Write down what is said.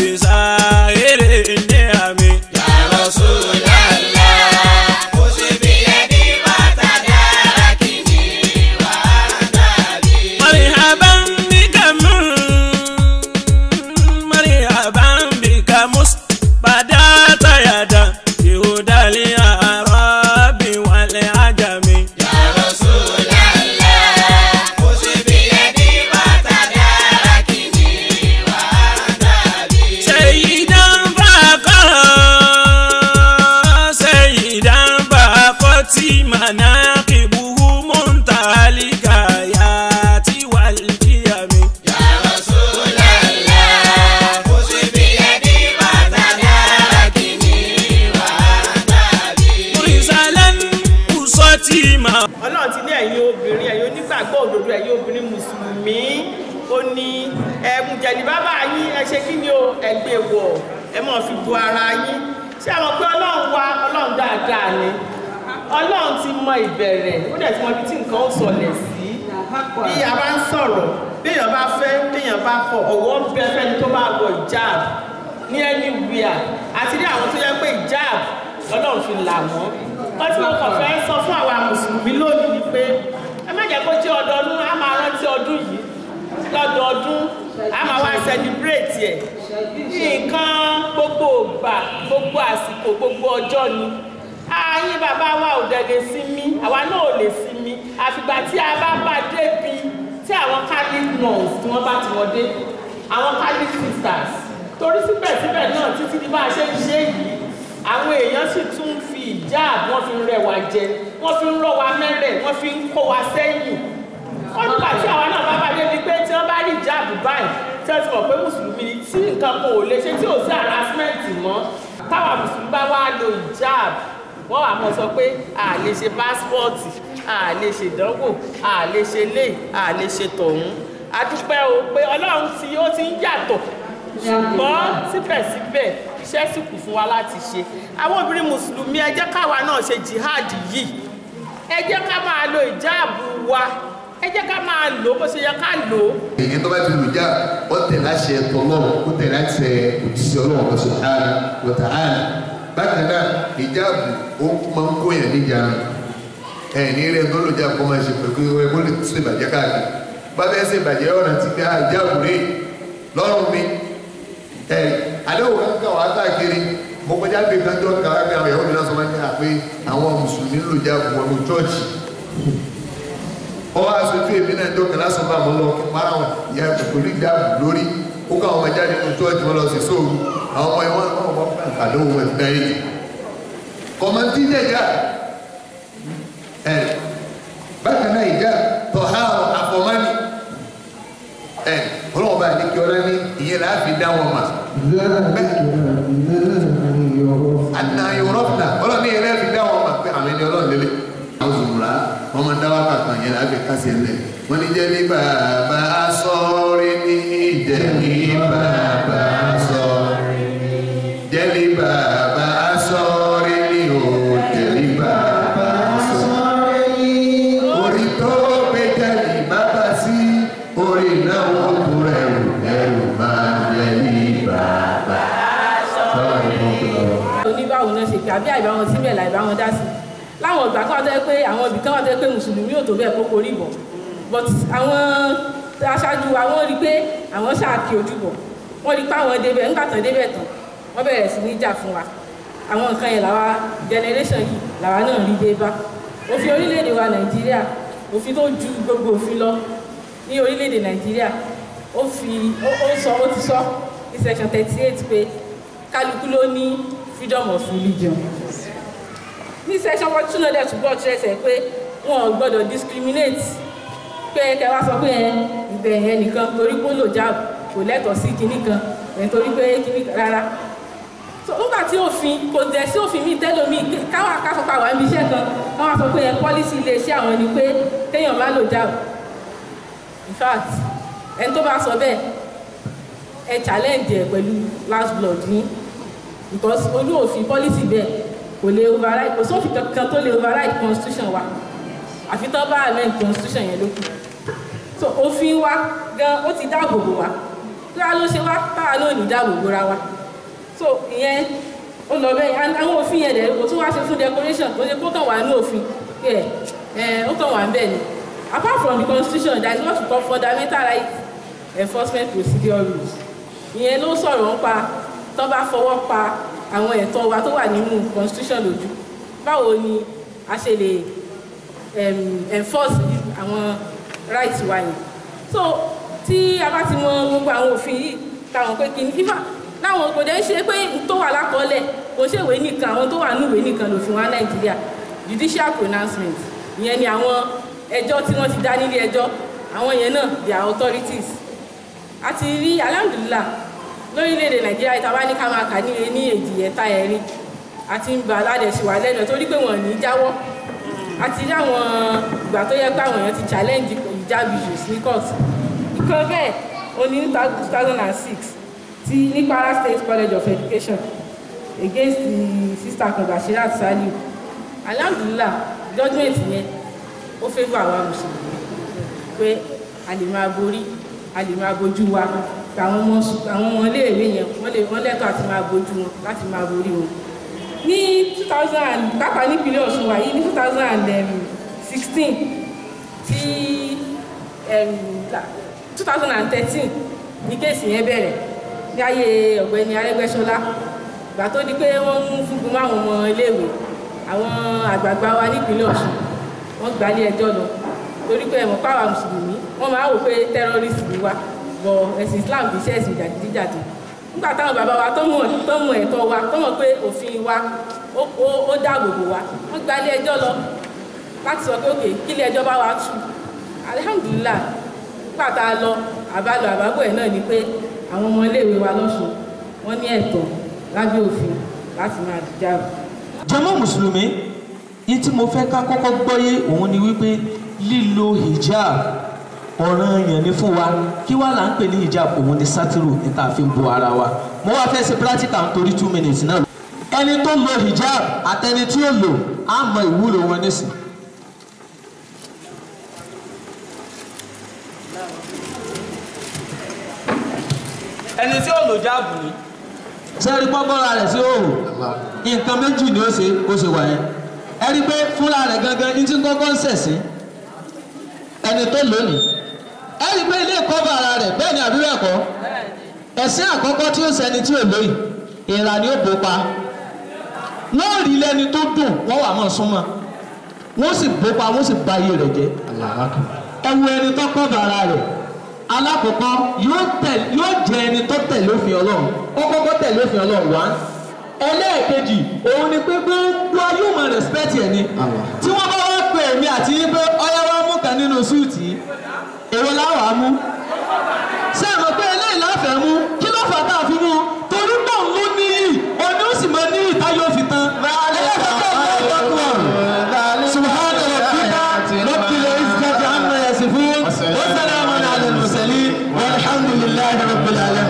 بسائر النعم يا رسول الله خذ بيدي وتداركني وأنت بي مرحبا بك مرحبا بك مستبدات يدا يهدى الأعراب والعجم يا رسول الله خذ بيدي وتداركني وأنت بي سيدا فاقا سيدا فاقتي مناقبه منتهى الغايات والقيم يا رسول الله خذ بيدي وتداركني وأنت بي مرسلا أصتي ما ọlọ́run ti ní ẹ̀yin obìnrin ẹ̀yin onígbàgbọ́ òdodo ẹ̀yin obìnrin mùsùlùmí ó ní ẹ̀mú jẹ̀lì bàbá yín ẹ ṣe kí ni o ẹgbẹ́ wọ̀ ẹ mọ̀ fi bu ara yín ṣé àwọn pé ọlọ́run wá ọlọ́run dáadáa ni ọlọ́run ti mọ ìbẹ̀rẹ̀ ó dẹ̀ ti mọ ibi tí nǹkan ó sọlẹ̀ sí bí a bá ń sọ̀rọ̀ béèyàn bá fẹ́ béèyàn bá fọ ọ̀wọ́ ń bẹ fẹ́ni tó bá wọ ìjáàb ní anywhere àti ní àwọn tó yẹ pé ìjáàb ọlọ́run fi là wọ́n wọ́n tí wọ́n kàn fẹ́ sọ fún àwa mùsùlùmí lónìí ni pé ẹ má jẹ́ kó jẹ́ ọdọọdún á máa rántí ọdún yìí lọ́dọọdún á máa wá celebrate ẹ̀ nǹkan gbogbo ògbà gbogbo àsìkò gbogbo ọjọ́ ni ààyè bàbá wa ò dẹ̀dẹ̀ sinmi àwa náà ò lè sinmi àfìgbà tí a bá bá débi tí àwọn catholic nuns tí wọ́n bá ti wọ́n dé àwọn catholic sisters torí síbẹ̀síbẹ̀ náà títí di bá a ṣe ń ṣe yìí àwọn èèyàn sì tún ń fi ìjáàb wọ́n fi ń rẹ̀ wá jẹ wọ́n fi ń rọ́ wa mẹ́rẹ̀ wọ́n fi ń kó wa sẹ́yìn wọ́n nígbà tí àwa náà bá bá débi pé tí wọ́n bá rí ìjáàb báyìí tí wọ́n ti mọ̀ pé mùsùlùmí ni tí nǹkan kan ò lè ṣe tí ò sí harassment mọ́ táwa mùsùlùmí bá wá lo ìjáàb wọ́n wà mọ̀ sọ pé a lè ṣe pásítọ̀tì a lè ṣe ìdánwò a lè ṣe lé a lè ṣe tọ̀hún a dúpẹ́ o pé ọlọ́run tí ó ti ń yàtọ̀ ṣùgbọ́n síbẹ̀síbẹ̀ iṣẹ́ sì kù fún wa láti ṣe àwọn obìnrin mùsùlùmí ẹ jẹ́ káwa náà ṣe jihad yìí ẹ jẹ́ ká máa lo ìjáàbù wa ẹ jẹ́ ká máa lò ó bó ṣe yẹ ká lò ó èyí tó bá ti lù já ó tẹ̀lé àṣẹ tọ́lọ́run ó tẹ̀lé àṣẹ òjíṣẹ́ ọlọ́run ọ̀sán subhanahu wa ta'ala bákan náà ìjáàbù ó máa ń kóyàn níjànú ẹ̀ ní rẹ̀ tó lò já kó máa ṣe pẹ̀lú ẹ̀ kó lè tún ìbàjẹ́ káàkiri bá bẹ́ẹ̀ ṣe ìbàjẹ́ ọ̀nà ti gbé ìjáàbù rè lọ́rùn mi ẹ̀ àdéhùn kankan wà káàkiri mo kọjá gbé kanjọ́ káàkiri àwọn ìyàwó mi náà sọ máa ń yà pé àwọn mùsùlùmí lò jáàbù wọn ní chọ́ọ̀chì ọwọ́ aṣojú èmi náà dọ́kẹ́ lásán bá wọn lọ kí para wọn ìyá pẹ̀lú ìdáàbò lórí ó ká àwọn ọmọ jáde nínú chọ́ọ̀chì wọn lọ sí sóòrù àwọn ọmọ ìwọ̀n wọn wọn fẹ́ àdéhùn wọn ẹ̀fẹ́ yìí kọ̀mọ̀tì jẹ̀já ẹ̀ bákan náà ìjà tọ̀há àfọ̀mánì ẹ̀ ọlọ́wọ́ bá ní kí ọlá ní ìyẹn là á fi dá wọn mà àná yorùbá ọlọ́ni yẹn là á fi dá wọn mà pé àwọn ẹni ọlọ́run lélẹ̀ àwọn zùmùrà wọn máa ń dá wákàtí yẹn là á fi kásẹ̀ lẹ̀ wọ́n ní jẹ́ ní bàbá sọ́ọ́rí ní jẹ́ ní bàbá sọ́ọ́rí jẹ́ ní bàbá sọ́ọ́rí ní o jẹ́ ní bàbá sọ́ọ́rí orí tó gbé jẹ́ ní bàbá sí orí náà wọ́n kú ẹrù ẹrù máa jẹ́ ní bàbá sọ́ọ́rí. oníbàwò náà ṣe pé àbí àìbáwọn síbẹ̀ láìbáwọn dá sí láwọn ìgbà kan tẹ́ pé àwọn ibì kan wà tẹ́ pé mùsùlùmí ò tó bẹ́ẹ̀ kókó rí bọ̀ but àwọn aṣáájú wa wọ́n rí pé àwọn ṣáàkì ojúbọ̀ wọ́n rí pé àwọn débẹ̀ nígbà tán débẹ̀ tán wọ́n bẹ̀rẹ̀ sí ní jà fún wa àwọn nǹkan yẹn làwa generation yìí làwa náà rí dé bá òfin orílẹ̀-èdè wa nàìjíríà òfin tó ju gbogbo òfin lọ ní orílẹ̀-èdè nàìjíríà ó fi ó ó sọ ó ti sọ ní section thirty eight pé kálukú ló ní freedom of religion ní section forty two náà dẹ̀ túbọ̀ ṣẹ̀ṣẹ̀ pé wọn ò gbọ́dọ̀ discriminate pé kẹ wá sọ pé ẹ ìbẹ̀ yẹn nìkan torí pé ó lò jáàbù kò lẹ́tọ̀ọ́ sí kinní kan ẹ̀ torí pé kinní kan rárá so nígbà tí òfin kò dẹ̀ sí òfin míì tẹ́lómi káwọn akásọpá wà níbi iṣẹ́ kan wọ́n wá sọ pé ẹ pọ́lísì iléeṣẹ́ àwọn ni pé téèyàn bá lò jáàbù in fact ẹni tó bá sọ bẹ́ẹ̀ ẹ challenge ẹ pẹ̀lú last blood ní because olú òfin policy bẹ́ẹ̀ kò lè override kò sófin kankan tó lè override constitution wa àfi tán bá amend constitution yẹn lókù so òfin wa gan ó ti dáàbò bò wá kí wá ló ṣe wá táwa náà ní dáàbò bora wa so ìyẹn ó lọ bẹ́ẹ̀ and àwọn òfin yẹn dẹ̀ kò tún wá ṣe fún decoration kò ṣe kó kàn wá ní òfin ẹ̀ ẹ̀ ó kàn wá ń bẹ̀ ni apart from the constitution there is what we call fundamental right enforcement procedure rules ìyẹn ló sọ̀rọ̀ ń pa tó bá fọwọ́ pa àwọn ẹ̀tọ́ wa tó wà nínú constitution lójú báwo ni a ṣe lè um, enforce àwọn rights wa yẹn so tí a bá ti mọ gbogbo àwọn òfin yìí táwọn pé kí ni ifá láwọn kò dẹ́ ṣe pé tó wà lákọọ́lẹ̀ kò ṣe ìwé nìkan àwọn tó wà ní ìwé nìkan lòfin wa nàìjíríà judicial pronouncement ìyẹn ni àwọn ẹjọ́ tí wọ́n ti dá nílé ẹjọ́ àwọn yẹn náà their authorities a ti rí alhamdulilah lórílẹ̀‐èdè nàìjíríà ìta bá ní ká máa kà ní ní èjì ẹ̀ta ẹ̀rin àti ń ba aládẹ̀sí wa lẹ́nu torí pé wọ́n ní í jáwọ́ a ti rí àwọn ìgbà tó yẹ pé àwọn èèyàn ti challenge hijab issues ní court ìkan bẹ́ẹ̀ ó ní two thousand and six ti ní Kwara State College of Education against the sister kan Bashirat Saliu alhamdulilah judgement yẹn ó favour àwa mùsùlùmí pé a lè máa borí a lè máa bojú wa àwọn ọmọ àwọn ọmọ iléèwé yẹn wọ́n lè wọ́n lẹ́tọ̀ọ́ àti máa bojú wọn láti máa borí wọn ní two thousand and pápá nípínlẹ̀ Ọ̀ṣun wà yìí ní two thousand and sixteen tí two thousand and thirteen ní kéèsì yẹn bẹ̀rẹ̀ ní ayé ọ̀gbẹ́ni Arẹ́gbẹ́ṣọlá ìgbà tó di pé wọ́n mú fúngun mọ́ àwọn ọmọ iléèwé àwọn àgbààgbà wa nípínlẹ̀ Ọ̀ṣun wọ́n gbà lé ẹjọ́ lọ torí pé ẹ̀mọ́ pàwọ́ mùsùlùmí wọ́n máa wò pé tẹ́rọ́rìsì ni wá bọ̀ ẹ̀sìn Islam kì í ṣe ẹ̀sìn jàdídíjàdì nígbà táwọn bàbá wa tọ́mọ̀ tọ́mọ̀ ẹ̀tọ́ wa tọ́mọ̀ pé òfin wa ó dáàbò bò wa wọ́n gba ilé ẹjọ́ lọ láti sọ pé òkè kí ilé ẹjọ́ bá wa tú alihamudulila nígbà tá a lọ àbálò àbábọ̀ ẹ̀ náà ni pé àwọn ọmọ iléèwé wa lọ́sùn wọ́n ní ẹ̀tọ́ lábẹ́ òfin láti máa dìjà. jàmá mùsùlùmí yìí tí mo fẹ́ ká kọ́kọ́ gbọ́yé òun ni wípé lílo hijab ọ̀ràn yẹn ni fún wa kí wàá là ń pè ní hijab òun ni sátírù níta fi ń bo ara wa mo wá fẹ́ ṣe practical nítorí two minutes náà ẹni tó lo hijab àtẹni tí ó lò á mọ ìwúlò wọn nísìn. ẹni tí ó lò jáàbù ni sẹ́ẹ̀rí pọ́pọ́ra rẹ̀ sí òòrùn nǹkan méjì ni ó ṣe ó ṣe wà yẹn ẹ rí i pé fúnra rẹ̀ gangan ní tí kọ́kọ́ ń ṣẹ̀sìn ẹni tó lónìí ẹ rí i pé ilé ìkọ́bà ara rẹ̀ bẹ́ẹ̀ ni àbí bẹ́ẹ̀ kọ́ ẹ̀sìn àkọ́kọ́ tí ó ṣẹni tí ò lóyìn ìra ni ó bò pa wọ́n rí lẹ́ni tó dùn wọ́n wà mọ́ súnmọ́ wọ́n sì bò pa wọ́n sì ba iye rẹ̀ jẹ́ ẹ wo ẹni tó kọ́bà ara rẹ̀ alákọ̀ọ́kọ́ yóò tẹ̀ yóò jẹ́ ẹni tó tẹ̀lé òfin ọlọ́run ó kọ́kọ́ tẹ̀lé òfin ọlọ́run wá ẹlẹ́ẹ̀kejì òun ni pé gbogbo ayé ò mọ rẹ̀spẹ̀tì ẹ̀ ni tí wọ́n bá wá pè mí àti yín pé ọyá wa mú kan nínú súùtì èrò láwàá mú ṣé àmọ́ pé eléyìí láfẹ̀ẹ́ mú kí ló fà tá a fi mú torí náà ló níyì òní ó sì máa ní ìtayọ̀ fi tán سبحان ربك رب العزة عما يصفون وسلام على المرسلين والحمد لله رب العالمين